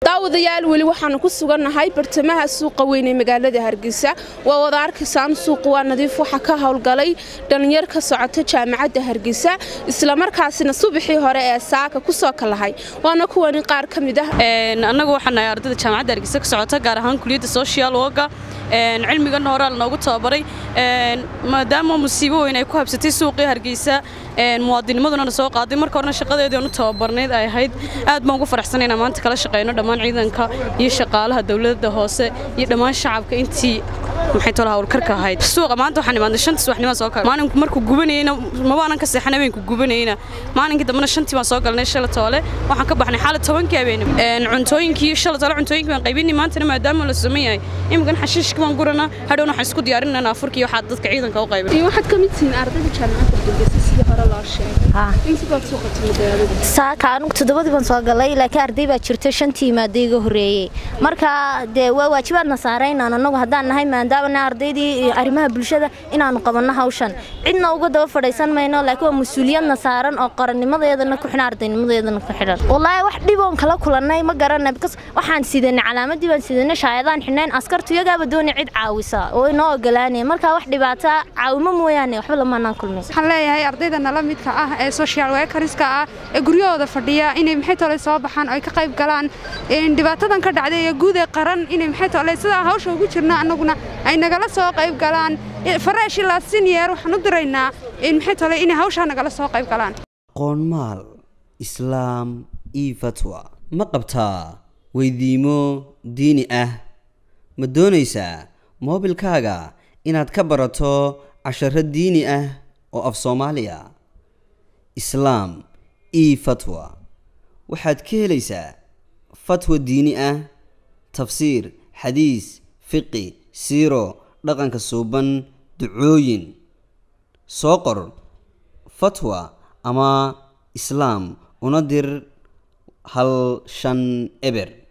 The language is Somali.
daawadayaal weli waxaanu ku sugannahay bartamaha suuqa weyn ee magaalada hargeysa waa wada arkaysaan suuqu waa nadiif waxa ka howlgalay dhallinyar ka socota jaamacadda hargeysa islamarkaasina subaxii hore ee saaka ku soo kalahay waana kuwani qaar ka mid ah annagu waxaan nahay ardayda jaamacadda hargeysa ka socota gaar ahaan kuliyadda social worka cilmigan horaa lanoogu tababaray maadaama musiibo weyn ay ku habsatay suuqii hargeysa muwaadinimaduna soo qaaday marka horena shaqadeedii aan u tababarnayd ay ahayd aad baan ugu faraxsanay inaan maanta kala shaqeyno dhammaan ciidanka iyo shaqaalaha dowladda hoose iyo dhammaan shacabka intii maxay tolo hawlkarka ahayd suuqa maanta waxaan imaadnay shantii subaxnimo soo kale maalinku markuu gubanayna mabaanan ka seexan habeenku gubanayna maalinkii dambena shantii baan soo galnay shala toole waxaan ka baxnay xaalad tobankii habeenimo cuntooyinkii shala toole cuntooyinkii baan qaybinay maantana maadaama la suman yahay imikan xashiishkii baan guranaa hadhowna waxaan isku diyaarinayna afurkii waxaa dadka ciidanka u qaybin waxaad ka mid tihiin ardayda jaamacadda hargeysa sidii hore loo sheegay insibaad soo qabtay saaka anugu toddobadii baan soo galay laakiin arday baa jirta shantii maada iga horreeyey marka dee waa waajibaadna saaraynaan annagu haddaan nahay maadaama ardaydii arrimaha bulshada inaannu qabanno hawshan cidna uga daba fadhaysan mayno laakiin waa mas-uuliyadna saaran oo qarannimadeedana ku xidhan ardaynimadeedana ku xidhan wallaahi wax dhiboon kala kulannay ma garanay because waxaan sidanay calaamadii baan sidanay shaayadaan xidhnayn askartu iyagaaba doonay cid caawisa oo inoo ogolaanaya marka wax dhibaata caawimo mooyaane waxba lamaanaan kulmin waxaan leeyahay ardayda nala midka ah ee social workerska ah ee guryahooda fadhiya inay maxay tole soo baxaan oo ay ka qayb galaan dhibaatadan ka dhacday ee guud ee qaran inay maxay tole sidaa hawsha ugu jirna annaguna ay nagala soo qayb galaan fareesh ilaa siniyer waxaan u diraynaa maxay tole inay hawshaa nagala soo qayb galaan qoonmaal islaam io fatwa ma qabtaa weydiimo diini ah ma doonaysaa moobilkaaga inaad ka barato casharo diini ah oo af soomaaliya islaam io fatwa waxaad ka helaysaa fatwa diini ah tafsiir xadiis fiqi siiro dhaqanka suuban ducooyin soo qor fatwa ama islaam una dir hal shan eber